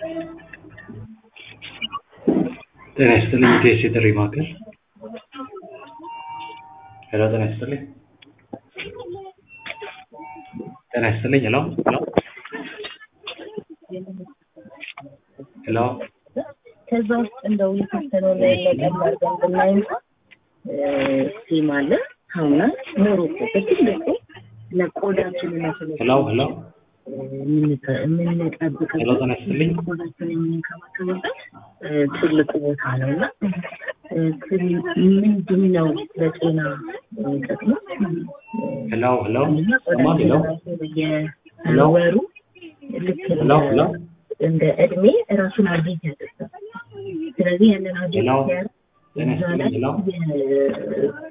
ጤና ይስጥልኝ ኢቢኤስ የጥሪ ማዕከል ሄሎ ጤና ይስጥልኝ ጤና ይስጥልኝ ሄሎ ሄሎ ሄሎ ከዛ ውስጥ እንደው የተወሰነው ላይ ለቀም አድርገን ብናይ እንኳን ሴም አለ ሳሙና ሞሮኮ በትልቁ ለቆዳችንና ሄሎ ሄሎ የምንጠብቅበት ሄሎ ጤና ይስጥልኝ ቆዳችን የምንከባከብበት ትልቁ ቦታ ነው እና ምንድን ነው ለጤና ጥቅሙ? ሄሎ ሄሎ አንደኛ ሰማ ሄሎ ቆዳችን በየወሩ ልክ ሄሎ ሄሎ እንደ እድሜ ራሱን አብዴት ያደርጋል። ስለዚህ ያንን አብዴት ሄሎ ሲያደርግ ጤና እዛ ላይ ይስጥልኝ ሄሎ